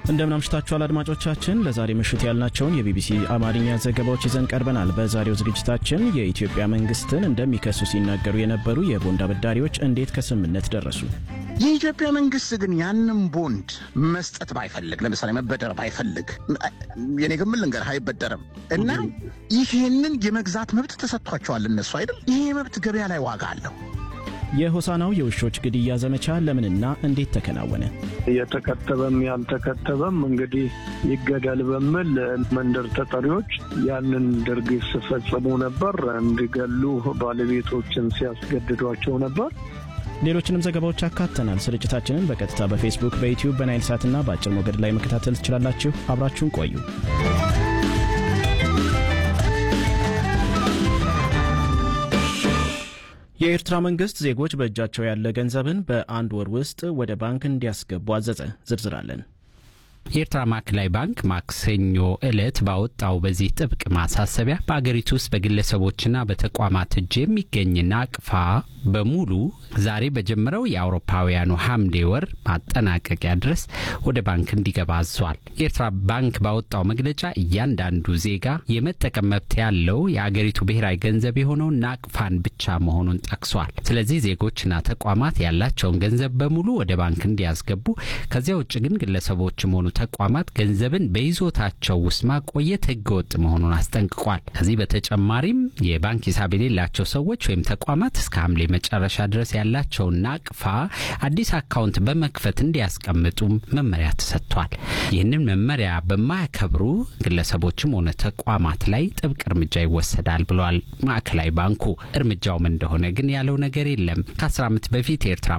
እንደምን አምሽታችኋል አድማጮቻችን። ለዛሬ ምሽት ያልናቸውን የቢቢሲ አማርኛ ዘገባዎች ይዘን ቀርበናል። በዛሬው ዝግጅታችን የኢትዮጵያ መንግስትን እንደሚከሱ ሲናገሩ የነበሩ የቦንድ አበዳሪዎች እንዴት ከስምምነት ደረሱ? የኢትዮጵያ መንግስት ግን ያንን ቦንድ መስጠት ባይፈልግ፣ ለምሳሌ መበደር ባይፈልግ፣ የኔ ግምት ልንገርህ አይበደርም እና ይህንን የመግዛት መብት ተሰጥቷቸዋል እነሱ አይደል? ይሄ መብት ገበያ ላይ ዋጋ አለው። የሆሳናው የውሾች ግድያ ዘመቻ ለምንና እንዴት ተከናወነ? የተከተበም ያልተከተበም እንግዲህ ይገደል በሚል መንደር ተጠሪዎች ያንን ድርጊት ሲፈጽሙ ነበር። እንዲገሉ ባለቤቶችን ሲያስገድዷቸው ነበር። ሌሎችንም ዘገባዎች አካተናል። ስርጭታችንን በቀጥታ በፌስቡክ፣ በዩትዩብ፣ በናይል ሳትና በአጭር ሞገድ ላይ መከታተል ትችላላችሁ። አብራችሁን ቆዩ። የኤርትራ መንግስት ዜጎች በእጃቸው ያለ ገንዘብን በአንድ ወር ውስጥ ወደ ባንክ እንዲያስገቡ አዘዘ። ዝርዝር አለን። የኤርትራ ማዕከላዊ ባንክ ማክሰኞ ዕለት ባወጣው በዚህ ጥብቅ ማሳሰቢያ በአገሪቱ ውስጥ በግለሰቦችና በተቋማት እጅ የሚገኝ ናቅፋ በሙሉ ዛሬ በጀመረው የአውሮፓውያኑ ሐምሌ ወር ማጠናቀቂያ ድረስ ወደ ባንክ እንዲገባ አዟል። የኤርትራ ባንክ ባወጣው መግለጫ እያንዳንዱ ዜጋ የመጠቀም መብት ያለው የአገሪቱ ብሔራዊ ገንዘብ የሆነውን ናቅፋን ብቻ መሆኑን ጠቅሷል። ስለዚህ ዜጎችና ተቋማት ያላቸውን ገንዘብ በሙሉ ወደ ባንክ እንዲያስገቡ፣ ከዚያ ውጭ ግን ግለሰቦችም ሆኑ ተቋማት ገንዘብን በይዞታቸው ውስጥ ማቆየት ህገወጥ መሆኑን አስጠንቅቋል። ከዚህ በተጨማሪም የባንክ ሂሳብ የሌላቸው ሰዎች ወይም ተቋማት እስከ ሐምሌ መጨረሻ ድረስ ያላቸውን ናቅፋ አዲስ አካውንት በመክፈት እንዲያስቀምጡም መመሪያ ተሰጥቷል። ይህንን መመሪያ በማያከብሩ ግለሰቦችም ሆነ ተቋማት ላይ ጥብቅ እርምጃ ይወሰዳል ብሏል ማዕከላዊ ባንኩ። እርምጃውም እንደሆነ ግን ያለው ነገር የለም። ከአስር ዓመት በፊት የኤርትራ